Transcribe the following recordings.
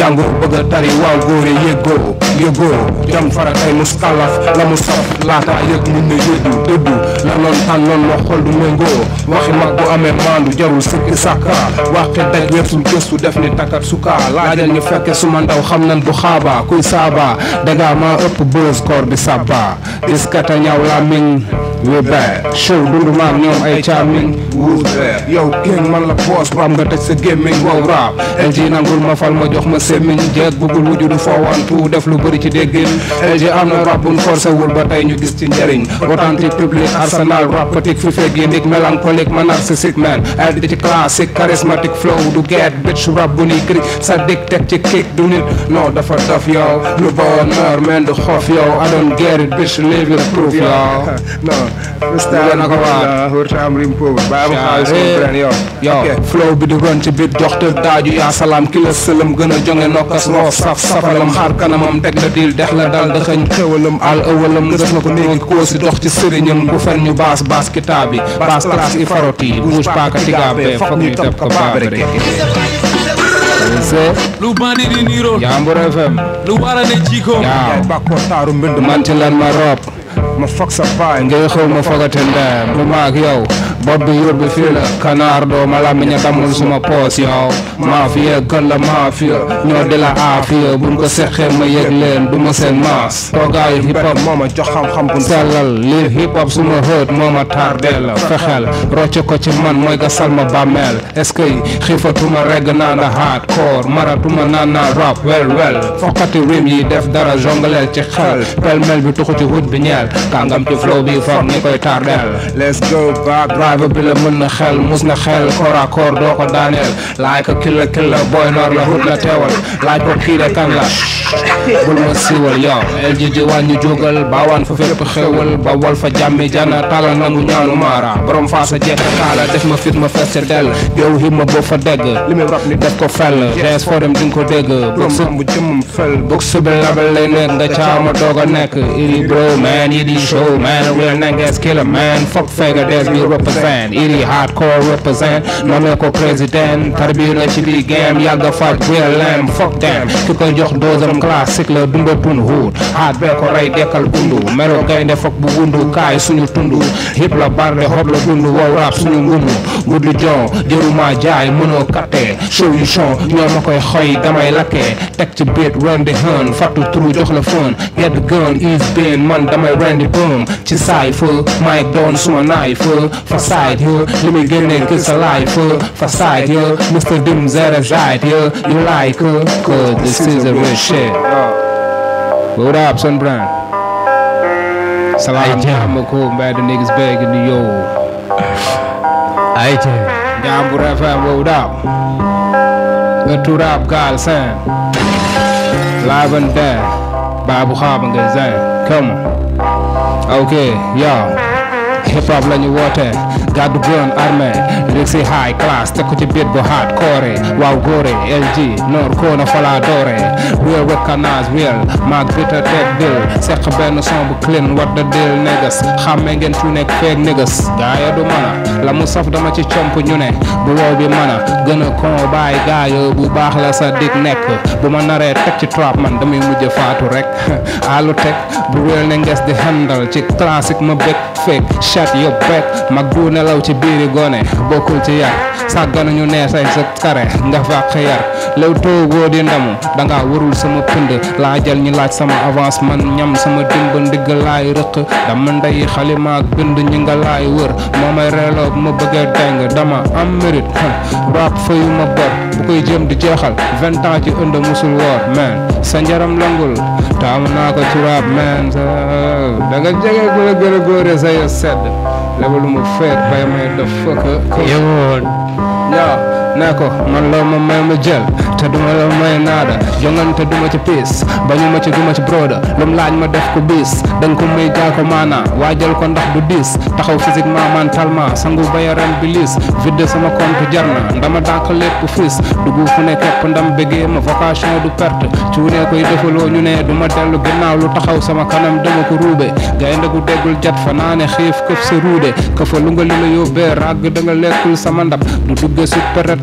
jàngoo bëgg a tari waaw góore yëggoo yëggoo jam fara tey mus kalaf la mu saf laata yëg mun na yëddu dëddu la noon tànnoon wax xol du méngoo waxi mag bu amee maandu jarul sikki sàkka waxi daj weesul gëstu def ni takkat suka laajal ñu fekke suma ndaw xam nan bu xaaba kuy saaba daga maa ëpp bës koor di sabba diskata ñaw la miñ we back show dundu maag ñoom ay caamin who's there yow king man la boss bu am nga tëj sa gémmiñ wow rap LG nangul ma fal ma jox ma semmiñ jeeg bugul wujudu foowantu def lu bëri ci déggin LG am na rap buñ forcé wul ba tey ñu gis ci njëriñ authentique public arsenal rapatique fi fekk yi ndig mélancolique ma narcissique man ay di ci classique charismatique flow du get bitch rap bu ni krik sa dik teg ci kick du nit non dafa dof yow lu bonheur man du xof yow I don't get it bitch live it proof yow non Mu gën a ko waat. wërta am rim pauvre bàyyi ma xaalis sama Eh, benn yow yow flow bi di ron ci biir jox te daaju yaa salaam ki la sëlëm gën a jonge nokkas roof saf safalam xaar kanamam teg la diil dex la dal dëxëñ xewalam al ëwalam ngës na ko néegi koo si dox ci sëriñam bu fen ñu baas baas kitaab bi baas classe i faroti bouge paaka tigaabe foog ñu teb ko baabare c'est lu bandi di niiroon Jambur FM lu wara ne jikoom yaa bàkkoo taaru mbind man ci lan ma rob ma foog sa baay ngay xew ma fogate ndeyam bu maag yow bopp bi yór bi fii la kanaar doo ma làmmiñ a damul suma poos yow mafia gën la mafia ñoo di la aafiya buñ ko seqee ma yëg leen du ma seen maas toogaayu hip hop moo ma jox xam-xam bu sellal lii hip hop suma hët moo ma tardeel la fexeel rocce ko ci man mooy gasal ma bàmmeel est-ce que xiifatuma regg naa na hardcore maratuma naan naa rap wel wel fokkati rim yi def dara jongaleel ci xel pelmel bi tuxu ci hut bi ñeel kàngam ci flow bi foog ni koy tardeel let's go back driver bi la mën na xel mus na xel corps à corps doo ko daaneel laaj ko killa killa boy noor la hut la teewal laaj ko kii de kan la bul ma siiwal yow LG ji wàññi jógal baawaan fa fépp xewal ba wal fa jàmmi jana talal nangu ñaanu maara borom faa sa jekk kaala def ma fit ma fes dell yow him ma boo fa dégg li muy rap ni def ko fel ds foo dem dinga ko dégg borom am bu jëmmam fel book subi label lay nekk nga caama doog a nekk iri bro man iri show man real niggas killer man fuck fega des we represent iri hardcore represent nommé ko président tarbi na ci biir game yàgga faj real lamb fuck them ki koy jox dosam classique la dundatun huut haat bee ko rey dekkal bundu melo gaynde fok bu wundu kaay suñu tundu hip la barde xob la dundu wow rap suñu ngundu guddi jon jëruma jaay mënoo katte solution ñoo ma koy xoy damay lakkee teg ci biit rendi hën fattu turu jox la fën get the gun is been man damay rendi boom ci saay fa mic doon suma naay fa fa side ya li muy génnee ki sa laay fa fa side ya Mr. Dim zere side ya you like her cause this is a real shit what up son brand salaam jàmm ko mbedd niggas begging you yo ay jee Jambur FM what up nga tu rap gaal sen live and there Babu Xaaba nga zen come on ok yow hip hop la ñu woote gàddu gun armé lyrics yi high class teg ko ci beat bu hardcore waaw góore LG noor koona fala doore real recognize real maag bita teg bill seq benn son bu clean what the deal niggas xàmme ngeen fu nekk feeg niggas gaaya du mana la mu saf dama ci comp ñu ne bu wow bi mana gën a kon bàyyi gaaya bu baax la sa dig nekk bu ma naree teg ci trap man damay mujj faatu rek alu teg bu real ne nges di handle ci classique ma bëgg fake chat yo back mag du nelaw ci biiri gone bokkul ci yar sàggana ñu nee say sa kare nga fàq yar lew toogoo di ndamu danga warul sama pind laa jël ñi laaj sama avance man ñam sama dimb ndigg laay rëq dama ndey xalima ak bind ñi nga laay wër moo may reeloo bu ma bëggee deng dama am mérite rap fayu ma bor bu koy jëm di jeexal vingt ans ci ënd musul woor man sa njaram langul taamu naa ko ci rap man sa da nga jege ku la gën a góore sa yo sedd lebalu ma feet bay may def fëkk yoon yaa ne ko man la ma may ma jël te duma la may naada jongante duma ci piis bañu ma ci duma ci broda lum laaj ma def ko bis danga ko may gaa ko maana waajal ko ndax du diis taxaw physiquement mentalement sangu bayaram bi liis vidde sama compte jar na ndama dànk lépp fiis dugg fu ne képp ndam bëggee ma vocation du perte cuunee koy defaloo ñu ne du ma dellu ginnaaw lu taxaw sama kanam dama ko ruube gaynde gu déggul jat fa naa ne xiif këf sa ruude ka fa lu nga li la yóbbee ràgg da nga lekkul sama ndab du dugge su peret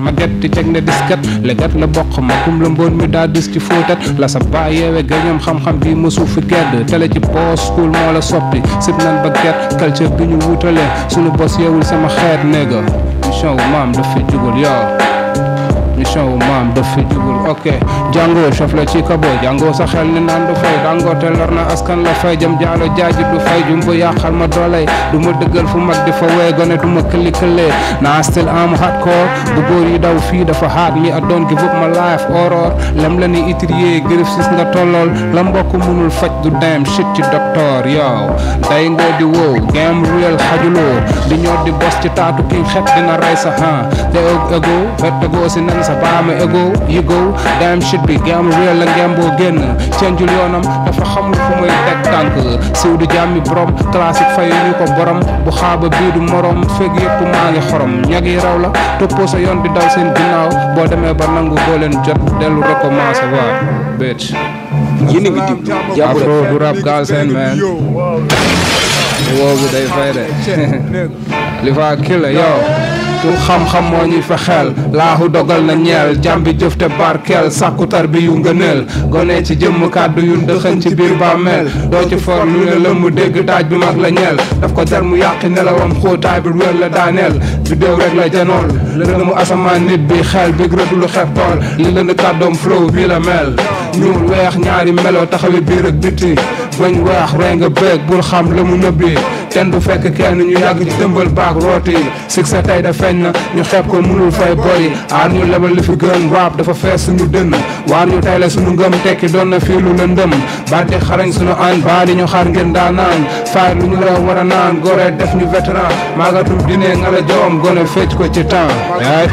ma get di teg ne disket leget la bokk ma kum la mboon mi daa dis ci fóotat la sa baay yeewe gañoom xam-xam bi mësu fi gedd tele ci boos school moo la soppi sib nan ba get culture bi ñu wutale sunu bos yeewul sama xeet néega mission wu maam daf fi jugul yow mission wu maam daf fi jugul ok jàngoo chof la ci kabo jàngoo sa xel ni naan du fay dàngoo te lor na askan la fay jëm jaalo jaaji du fay jumbo yàqal ma doolay du ma dëggal fu mag di fa wee gone du ma këli këlee naa still am hardcore bu góor yi daw fii dafa haat mi I don't give up my life horror lem la ni itrier grif sis nga tollool la mbokk munul faj du dem shit ci docteur yow day ngoo di wow game real xajuloo di ñor di bos ci taatu king xet dina rey sa han te ego fettagoo si nen sa baama ego yigo damn shit bi game real la ngem boo génn cenjul yoonam dafa xamul fu muy teg tànk siw di jàmmi borom classique fayu ñu ko borom bu xaaba bii du morom fekk yëpp maa ngi xorom ñag yi raw la toppoo sa yoon di daw seen ginnaaw boo demee ba nangu doo leen jot dellu recommencé waat bitch yéen a ngi déglu jàpp afro du rap Galsen man woowu day fay de li fa killa yow tur xam-xam moo ñuy fexeel laahu dogal na ñeel jàmbi jëf te barkeel sàkku tar bi yu ngëneel gone ci jëmm kàddu yu ndëxën ci biir bàmmeel doo ci for lu ne lëmm dégg daaj bi mag la ñeel daf ko jar mu yàqi nelawam xóotaay bi wér la daaneel vidéo rek la janool lënd mu asamaan nit bi xel bi rëdd lu xeeb tool li lënd kàddoom flow bi la mel ñuul weex ñaari melo taxawi biir ak biti bañ weex rey nga bëgg bul xam la mu nëbbi ten du fekk kenn ñu yàgg ci dëmbal baak rooti sig sa tey da feeñ na ñu xeeb ko mënul fay boy aar ñu lebal li fi gën rap dafa fees suñu dënn waar ñu tey la suñu ngëm tekki doon na fii lu lëndëm baati xarañ suñu an baa di ñu xaar ngeen daa naan faay lu ñu la war a naan gore def ñu vétéran maagatum dine nga la joom gone fecc ko ci temps yaay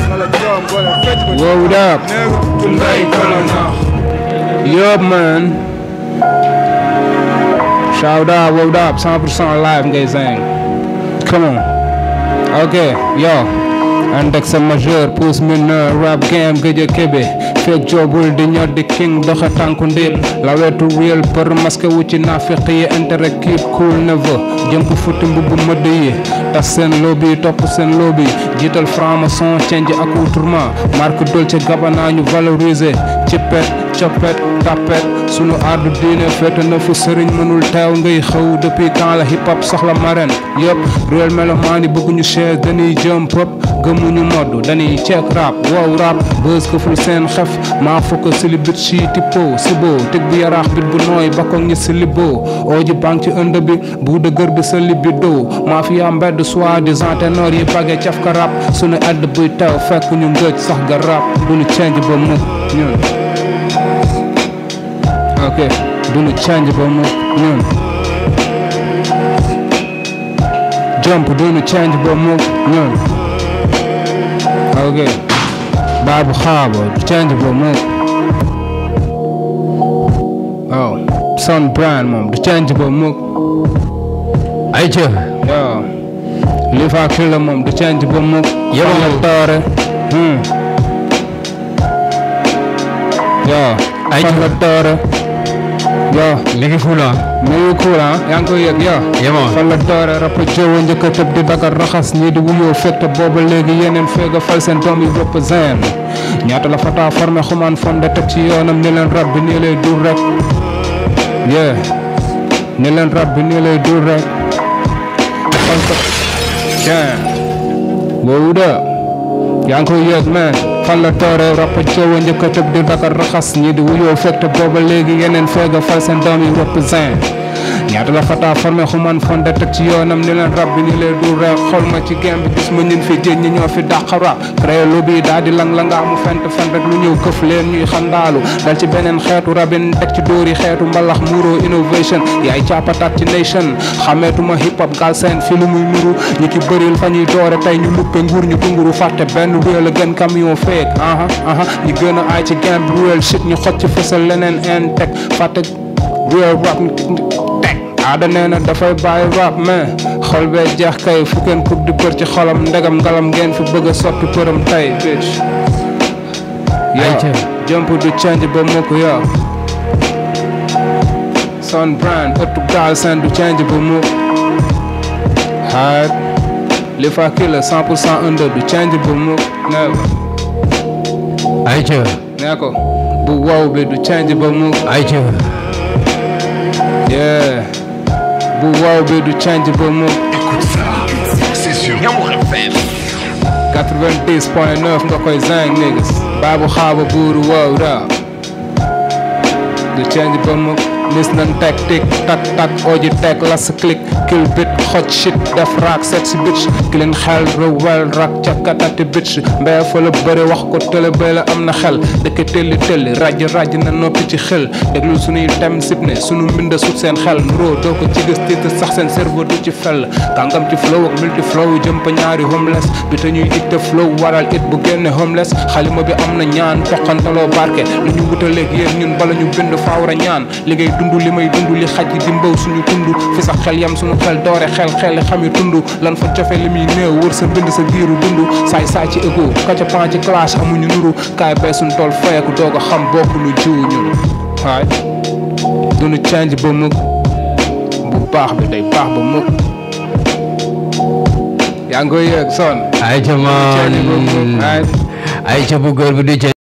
wow up ngay kono nax yup man Shout out, what up, 100% live ngay zang. Come on. Ok, yo. Index majeur, pouce mineur, rap game gëj a kebe fekk joobul di ñor di king doxe tànku ndéem la wetu real për masque wu ci nafiq yi intérêt kiit cool never jëmp futti mbubb mëdd yi tas seen lobby topp seen lobby jiital franc-maçon change accoutrement marque Dolce Gabbana ñu valoriser ci pet coppet tapet sunu ardu diine féete na fu sëriñ mënul teew ngay xew depuis quand la hip hop soxla marraine yëpp réel melomaan yi bëgguñu chaise dañuy jump up gëmuñu modd dañuy check rap wow rap bës ko ful seen xef maa fokk sili bit si tippo sibo teg bu yaraax bit bu nooy bakkoog ñi si libbo ooji bank ci ënd bi bu dëgër bi sa libi doo maa fi yaa mbedd soit disant ténor yi bagge caf ka rap sunu edd buy teew fekk ñu ngëj sax ga rap duñu change ba mukk ñun ok duñu change ba mu ñun jump duñu change ba mu ñun ok baabu xaaba change ba mu oh son brand moom du change ba mu ay ca yo li fa killa moom du change ba mu Yow. fan la doore hmm yo Ay, fan la doore yo mi ngi fula mi ngi cool ah yaa ngi koy yëg yo yemoo fan la doore rap jowo njëkk a tëb di dagar raxas ñii di wuyoo fekk booba léegi yeneen feega fal seen doom yi bopp zen ñaata la fata formé xumaan fonde teg ci yoonam ni leen rab bi nii lay dur rek yeah ni leen rab bi nii lay dur rek fan ko yeah woowu de yaa ngi koy yëg man fan la doore rap jowo njëkk a tëb di dagar raxas ñii di wuyoo fekk booba léegi yeneen feega fal seen doom yi bopp zen ñaata la fata formé xuman fonde teg ci yoonam ni leen rab bi ni leen dul rek xool ma ci game bi gis ma ñun fi jéej ñi ñoo fi dàq rap créé lu bi daal di lang la nga mu fent fen rek lu ñëw këf leen ñuy xandaalu dal ci beneen xeetu rabin teg ci dóori xeetu mbalax muro innovation yaay càppatat ci nation xameetuma hip hop Galsen fi lu muy nuru ñi ki bëril fa ñuy doore tey ñu luppe nguur ñu dunguru fàtte benn réel a gën camion feek aha aha ñi gën a aay ci game bi réel shit ñu xot ci fësal leneen en teg fàtte real rap teg aada nee na dafay bàyyi rap mais xol bee jeex kay fu kenn kub di bër ci xolam ndegam ngalam ngeen fi bëgg a soppi përëm tey bitch Ayca. yo jump du change ba mukk yo son brand ëttu Galsen du change ba mukk hard li fa kila 100% under du change ba mukk never ayca nee ko bu wow bi du change ba mu ayca yeah bu wow bi du change ba mu Écoute ça, c'est sur Yamour FM. 90.9 nga koy zang niggas baabu xaaba buuru wow da du change ba mu lis nan teg tik tak tak oji teg las click kill bit hot shit def raak sexy bitch ki leen xel rewel rak cakatati bitch mbee fa la bëri wax ko tële bay la am na xel dëkk telli telli raj raj na noppi ci xel déglu suñuy tem sib ne sunu mbinda sut seen xel nuroo doo ko ci gis tiit sax seen cerveau du ci fell kàngam ci flow ak multi flow jëm pa ñaari homeless bi te ñuy itte flow waral it bu génne homeless xalima bi am na ñaan toqantaloo barke lu ñu wutaleeg yéen ñun bala ñu bind faawra ñaan li ngay dund li may dund li xaj di mbaw suñu tund fi sax xel yam suñu xel doore xel xel xami tund lan fa cofe li muy néew wër sa bind sa giiru dund saay saay ci égo kaca pan ci classe amuñu nuru kaay bay suñu tool fayeku doog a xam bokk lu jiw ñun waay duñu change ba mukk bu baax bi day baax ba mukk yaa ngi koy yëg son ayca change ba mukk man waay ayca bu góor bi du ca